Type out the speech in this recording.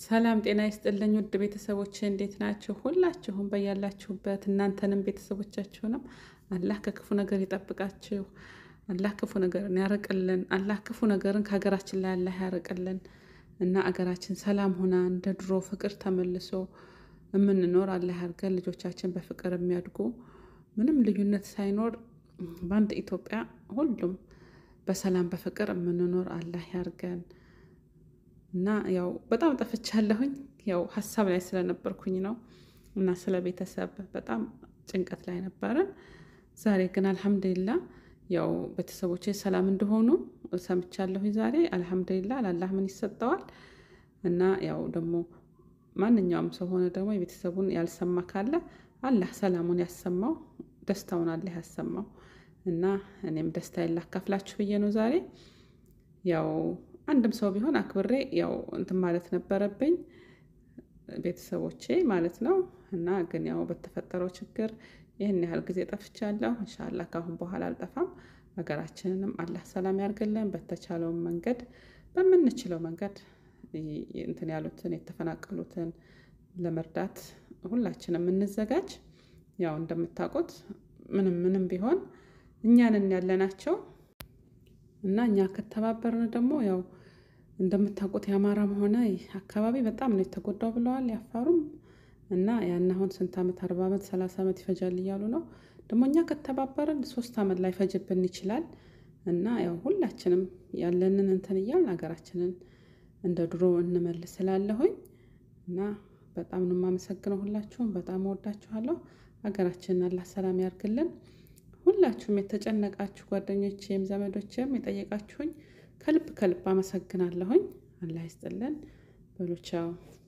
ሰላም ጤና ይስጥልኝ ውድ ቤተሰቦች እንዴት ናችሁ? ሁላችሁም በያላችሁበት እናንተንም ቤተሰቦቻችሁንም አላህ ከክፉ ነገር ይጠብቃችሁ። አላህ ክፉ ነገርን ያርቅልን። አላህ ክፉ ነገርን ከሀገራችን ላይ አላህ ያርቅልን እና አገራችን ሰላም ሆና እንደ ድሮ ፍቅር ተመልሶ የምንኖር አላህ ያርገን። ልጆቻችን በፍቅር የሚያድጉ ምንም ልዩነት ሳይኖር በአንድ ኢትዮጵያ ሁሉም በሰላም በፍቅር የምንኖር አላህ ያርገን። እና ያው በጣም ጠፍቻለሁኝ። ያው ሀሳብ ላይ ስለነበርኩኝ ነው እና ስለ ቤተሰብ በጣም ጭንቀት ላይ ነበርን። ዛሬ ግን አልሐምዱሊላ ያው ቤተሰቦቼ ሰላም እንደሆኑ ሰምቻለሁኝ። ዛሬ አልሐምዱሊላ ላላህ ምን ይሰጠዋል። እና ያው ደግሞ ማንኛውም ሰው ሆነ ደግሞ የቤተሰቡን ያልሰማ ካለ አላህ ሰላሙን ያሰማው፣ ደስታውን አላህ ያሰማው። እና እኔም ደስታዬን ላካፍላችሁ ብዬ ነው ዛሬ ያው አንድም ሰው ቢሆን አክብሬ ያው እንትን ማለት ነበረብኝ ቤተሰቦቼ ማለት ነው። እና ግን ያው በተፈጠረው ችግር ይህን ያህል ጊዜ ጠፍቻለሁ። እንሻላ ከአሁን በኋላ አልጠፋም። ሀገራችንንም አላህ ሰላም ያርግልን። በተቻለውን መንገድ በምንችለው መንገድ እንትን ያሉትን የተፈናቀሉትን ለመርዳት ሁላችንም እንዘጋጅ። ያው እንደምታውቁት ምንም ምንም ቢሆን እኛንን ያለናቸው እና እኛ ከተባበርን ደግሞ ያው እንደምታውቁት የአማራም ሆነ አካባቢ በጣም ነው የተጎዳው ብለዋል። ያፋሩም እና ያን አሁን ስንት ዓመት አርባ ዓመት ሰላሳ ዓመት ይፈጃል እያሉ ነው። ደግሞ እኛ ከተባበርን ሶስት ዓመት ላይ ፈጅብን ይችላል። እና ያው ሁላችንም ያለንን እንትን እያልን ሀገራችንን እንደ ድሮ እንመልስ ስላለሁኝ እና በጣም ነው የማመሰግነው። ሁላችሁም በጣም እወዳችኋለሁ። ሀገራችንን አላህ ሰላም ያርግልን። ሁላችሁም የተጨነቃችሁ ጓደኞቼም ዘመዶቼም የጠየቃችሁኝ ከልብ ከልብ አመሰግናለሁኝ። አላህ ይስጥልን። በሉ ቻው።